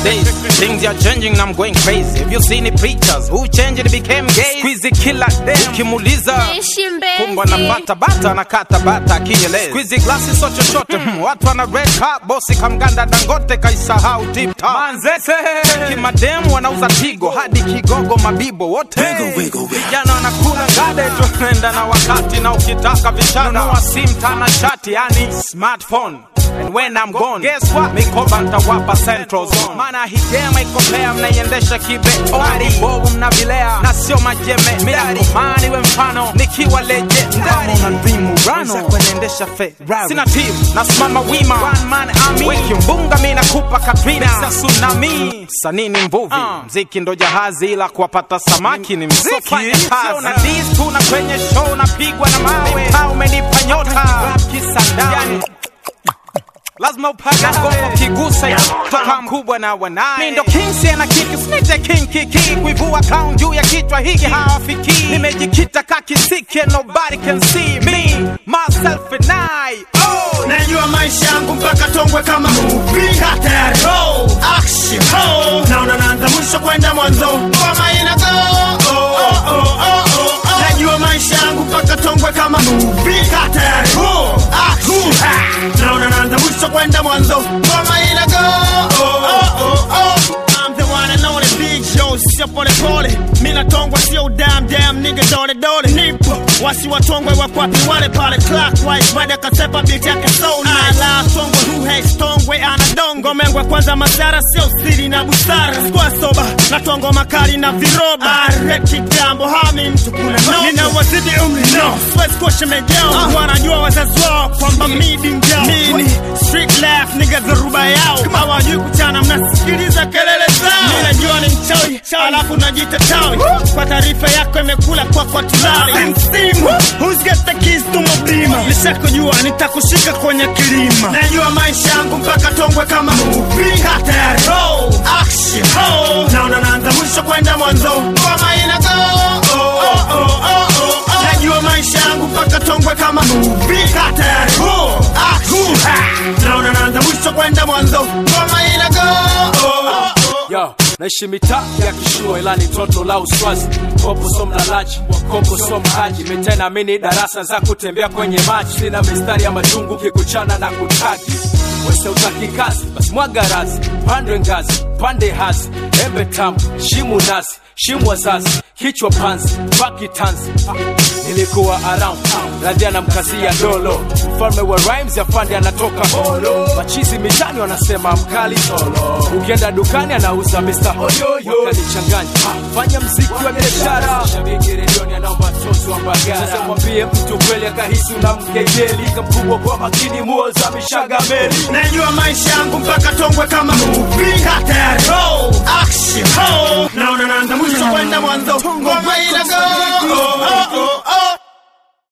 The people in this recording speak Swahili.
nowadays. Things are changing and I'm going crazy. Have you seen the preachers who changed and became gay? Squeezy killer dem. Ukimuuliza Ishi Mbezi. kumbe anapata bata na kata bata akieleza. Squeezy glasi so chochote. Hmm. Watu wana red cup, bosi kamganda Dangote kaisahau tip top. Manzese. Kimademu wanauza tigo hadi kigogo mabibo wote. Vijana wanakula ngade tunaenda na wakati na ukitaka vishana nunua sim tana chati yani smartphone And when I'm gone, guess what? Mikoba ntawapa central zone. Maana hidema iko pea mnaiendesha kibe Odi bovu mnavilea na sio majeme Midakomani we mfano nikiwa leje Kama una dream urano kwenendesha fe Sina team, nasimama wima One man army Wiki mbunga mi nakupa Katrina Sa tsunami Sanii ni mvuvi Mziki ndo jahazi ila kuwapata samaki ni mziki Sio na dis tu na kwenye show napigwa na mawe Mtaa umenipa nyota Rap kisandao yani, lazima upate ngoma ukigusa ya toka mkubwa na wanaye mi ndo kinsi na kiki snite kinkiki kuivua crown juu ya kichwa hiki hawafiki nimejikita kakisiki and nobody can see me myself and I oh najua maisha yangu mpaka tongwe kama movie Kaa tayari roll action ho naona naanza mwisho kwenda mwanzo ngoma ina go oh, oh, oh, oh, oh, oh. najua maisha yangu mpaka tongwe kama movie Kaa tayari roll action ha. naona naanza mwisho kwenda mwanzo ngoma ina go oh, oh, oh, oh. I'm the one and only big Joe, sio pole pole. Mina tongwa sio damn damn nigga dole dole. Nipo wasi watongwe wakwapi wale pale clockwise. Baada kasepa beat yake so nice. Ala tongwe who hates tongwe ana dongo mengwe kwanza madhara sio siri na busara. Sikuwa soba na tongo makali na viroba. Areki jambo hami mtu kuna no. Nina wazidi umri no. Siwezi kuwa shemejao. Wanajua wazazi wao kwamba mi dingjao. Mini street life nigga dharuba yao. Hawajui kuchana mnasikiliza kelele zao. Mimi najua ni mchawi, alafu najita tawi. Kwa taarifa yako imekula kwa kwa tulali. Msimu, who's got the keys to my beamer? Nishakujua nitakushika kwenye kilima. Najua maisha yangu mpaka tongwe kama movie. Kaa tayari, roll, action, ho. Naona naanza mwisho kwenda mwanzo. Ngoma ina go. Oh, oh, oh, oh, oh, oh. Najua maisha yangu mpaka tongwe kama movie. Kaa tayari, roll, action, ha. Naona naanza mwisho kwenda mwanzo. Ngoma ina go. Oh, oh, oh. Yo, naishi mitaa ya kishua ila ni toto la uswazi kopo so mlalaji kopo so mhaji mitena mini darasa za kutembea kwenye maji sina mistari ya majungu kikuchana na kutaki wese utaki kazi basi mwaga razi pandwe ngazi pande hasi embe tamu shimu nasi shimu wazazi kichwa panzi baki tanzi nilikuwa around radhi anamkazia dolo mfalme wa rhymes ya fandi anatoka holo machizi mitani wanasema mkali solo ukienda dukani anauza Mr. Oyoyo kanichanganya fanya mziki wa biashara shabiki redioni anaomba tozo wa mbagara sasa mwambie mtu kweli akahisi unamkejeli kamkubwa kwa makini muoza mishaga meli Najua maisha yangu mpaka tongwe kama movie. Kaa tayari, roll, action, ho. Naona naanza mwisho kwenda mwanzo. Ngoma ina go. Oh, oh,